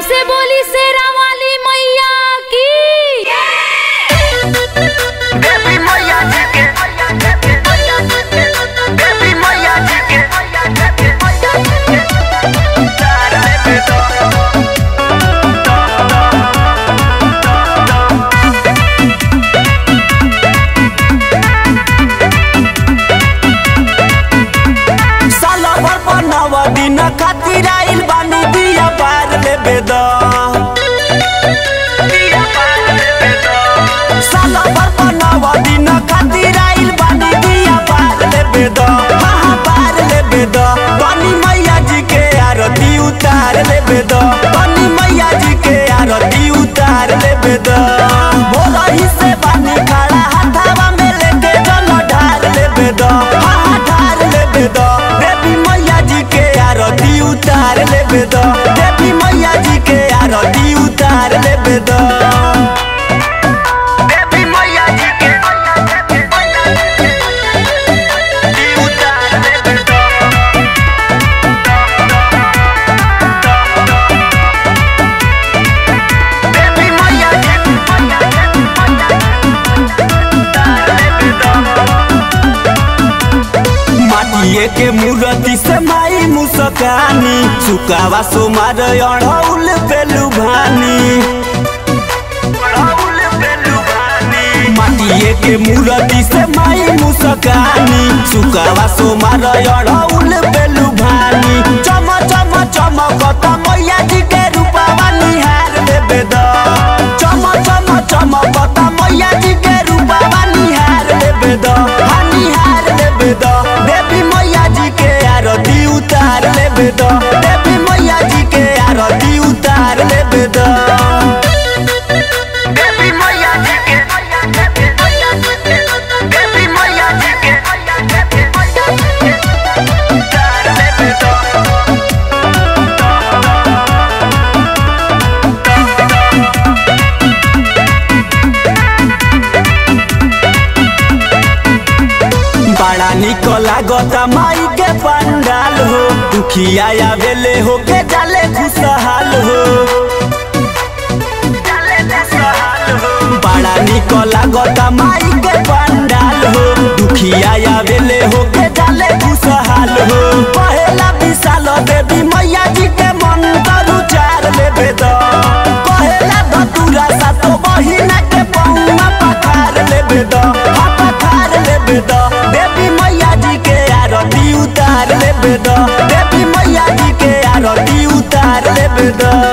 से बोली शेरा वाली मैया की देवी मैया जी के देवी मैया जी के तारा पे दो साला भर बनावा दिन खातिर आइल बानी दिया पार लेबे द साला भर बनावा दिन खातिर आइल बानी दिया पार लेबे द हाँ हाँ पार लेबे द बनी मैया जी के आरती उतार लेबे द बनी मैया जी के आरती उतार लेबे द भोला ही से बानी खड़ा हाथावा में लेके जल ढार लेबे द हाँ हाँ ढार लेबे द देवी मैया जी के आरती उतार लेबे द देवी मैया जी के आरती उतार लेबे द देवी मैया जी के उतार लेबे द देवी मैया जी उतार लेबे द माटिए के मूर्ति से माई मुसकानी सुकावा सोमार अढ़ौल पेलू भानी माटिए के मूर्ति से माई मुसकानी सुकावा सोमार अढ़ौल पेलू भानी चम चम चमकत मैया जी के रूपावा निहार लेबे द चम चम चमकत मैया जी के रूपावा निहार लेबे द हाँ निहार लेबे द देवी मैया जी के आरती उतार लेबे द देवी मैया जी के आरती उतार लेबे द देवी मैया जी के देवी मैया जी के उतार लेबे द बड़ा निक लागता माई के पंडाल हो दुखिया आवेले हो के जाले खुशहाल हो बड़ा निक लागता माई के पंडाल हो दुखिया आवेले हो के जाले खुशहाल हो पहला विशाल देवी मैया जी के मंत्र उचार लेबे द पहला धतुरा सातो बहिना के पौना पखार लेबे द हाँ पखार लेबे द देवी मैया जी के आरती उतार लेबे द देवी मैया जी के आरती उतार लेबे द